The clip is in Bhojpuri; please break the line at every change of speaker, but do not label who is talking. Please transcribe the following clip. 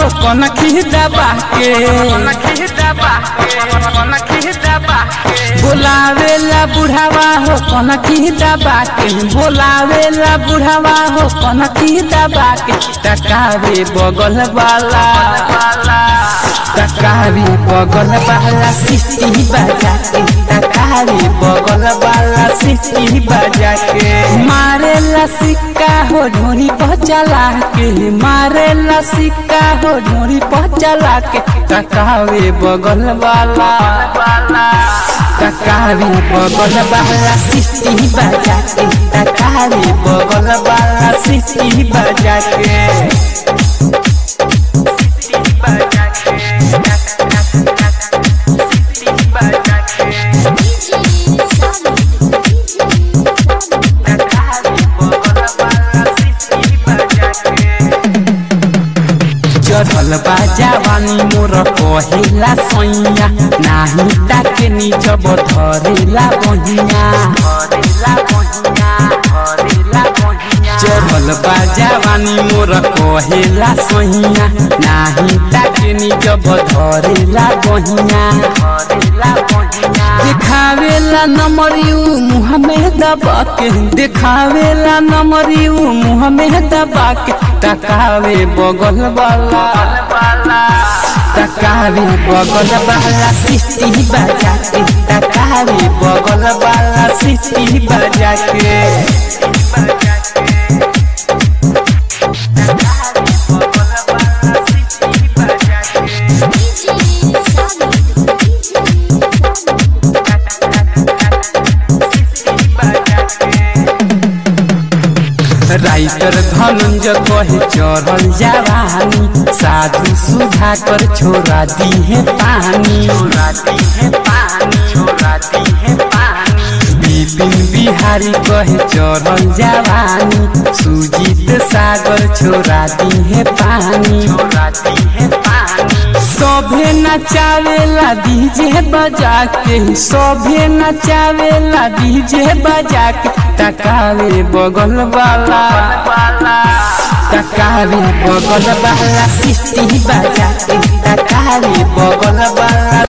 हो कौन खी दबा के बोलावेला बुढ़ावा हो कौन खी दबा के बोलावेला बुढ़ावा हो कौन खी दबा के टकावे बगल वाला टकावे बगल वाला सिटी बजा के टकावे बगल वाला सिटी बजा के मारेला सिक्का हो ढोरी पचला के मारेला सिक्का हो ढोरी पचला के टकावे बगल वाला टकावे बगल वाला सिटी बजा के टकावे बगल वाला सिटी बजा के चढ़ल बा जवानी मोर कहिला सैया नाही ताके निज धरेला बहिया चढ़ल बा जवानी मोर कहिला सैया नाही ताके निज धरेला बहिया देखावेला नमरियू मुँह में दबा के देखावेला नमरियू मुँह में दबा के तकावे बगल वाला तकावे बगल वाला सिटी बजा के तकावे बगल वाला सिटी बजा के राइटर धनंजय कहे चढ़ल जवानी साधु सुधा कर छोड़ा दी है पानी बिपिन बिहारी कहे चढ़ल जवानी सुजीत सागर छोड़ा दी है पानी सभे नचावेला डीजे बजा के सभे नचावेला डीजे बजा के तकावे बगल वाला तकावे बगल वाला सिटी बजा के तकावे बगल वाला